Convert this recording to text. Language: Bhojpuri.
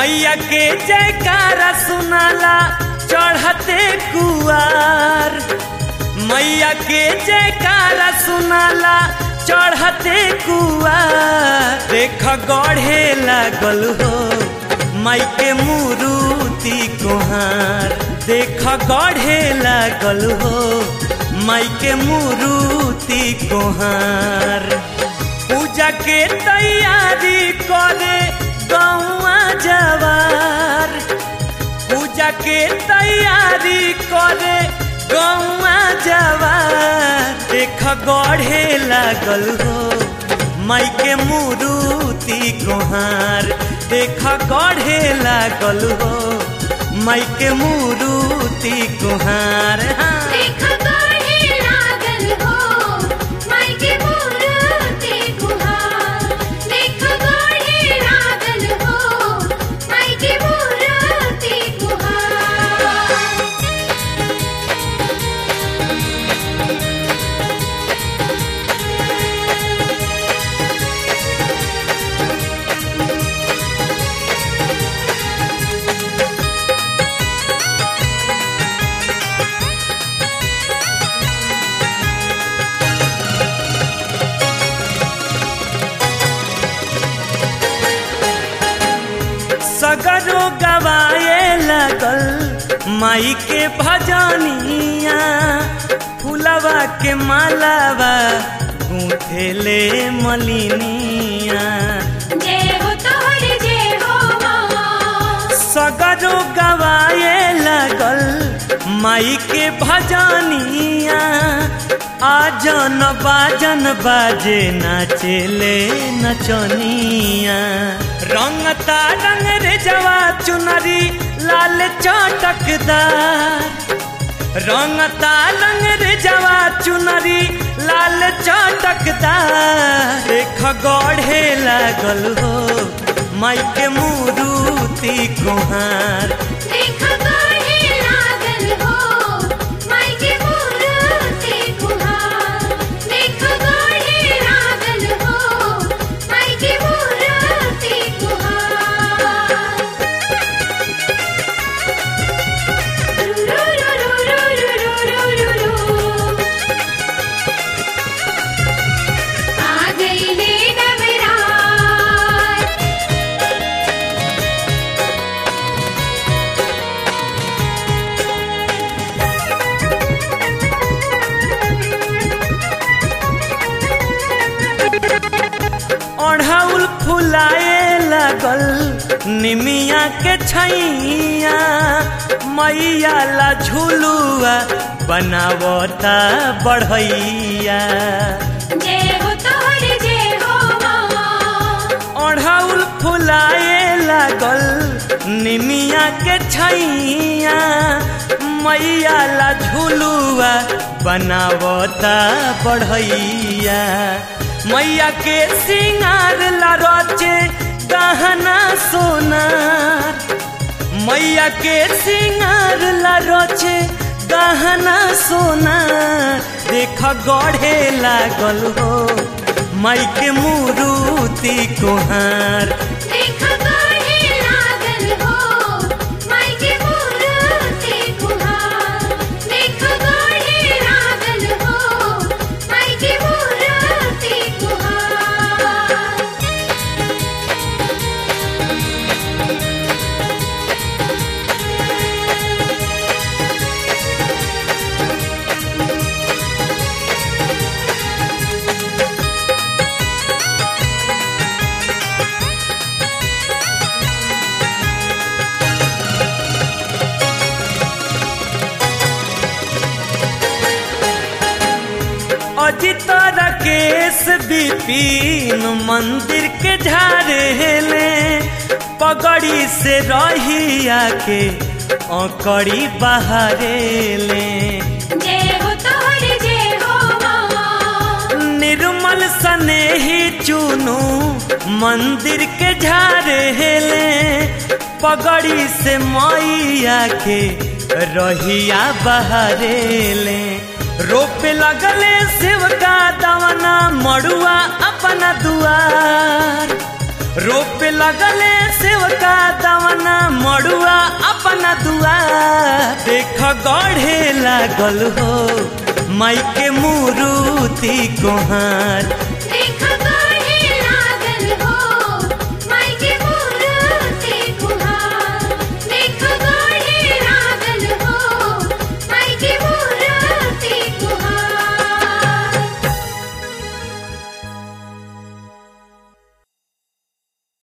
मैया के जयकारा सुनाला चढ़ते कुआर मैया के जयकारा सुनाला चढ़ते कुआर देख गढ़े लागल हो माई के मुरुति कोहार देख गढ़े लागल हो माई के मुरुति कोहार पूजा के तैयारी करे गौआ जवार पूजा के तैयारी करे गौआ जवार देख गढ़े लागल हो माई के मुरुति कोहार देख गढ़े लागल हो माई के मुरुति कोहार हाँ। देख गढ़े लागल हो माई के मूर्ति गुहार देख गढ़े लागल हो माई के मूर्ति गुहार सगरो गवाए लगल माई के भजनिया फुलवा के मालावा गूंथेले मलिनिया जय हो तोहर जय हो माँ सगरो गवाए लगल माई के भजनिया आजन बाजन बाजे नाचेले नचनिया रंगता रंग रे जवा चुनरी लाल चटकदार रंगता रंग रे जवा चुनरी लाल चटकदार देख गढ़े लागल हो माई के मुरुति कुहार देख गढ़े लागल हो माई के मूर्ति गुहार देख गढ़े लागल हो माई के मूर्ति गुहार रू रू रू रू रू रू रू रू आ गई ले नवरात ओढ़ाउल फुलाए लगल निमिया के छैया मैया ला झुलुआ बनावता बढ़ैया जय हो तोहर जय हो माँ ओढ़ाउल फुलाए लागल निमिया के छैया मैया ला झुलुआ बनावता बढ़ैया मैया के सिंगार ला रचे गहना सोनार मैया के सिंगार ला रचे गहना सोनार देख गढ़े लागल हो माई के मुरुति कोहार देख गढ़े लागल हो माई के मूर्ति गुहार देख गढ़े लागल हो माई के मूर्ति गुहार अजित राकेश विपिन मंदिर के झारेले पगड़ी से रहिया के अकड़ी बहारेले जय हो तोहर जय हो माँ निर्मल स्नेही चुनू मंदिर के झारेले पगड़ी से मैया के रहिया बहारेले रोपे लगले शिव का दवना मड़ुआ अपना दुआर रोप लगले सेवका दवना मड़ुआ अपना दुआ देख गढ़े लागल हो माई के मुरुति कोहार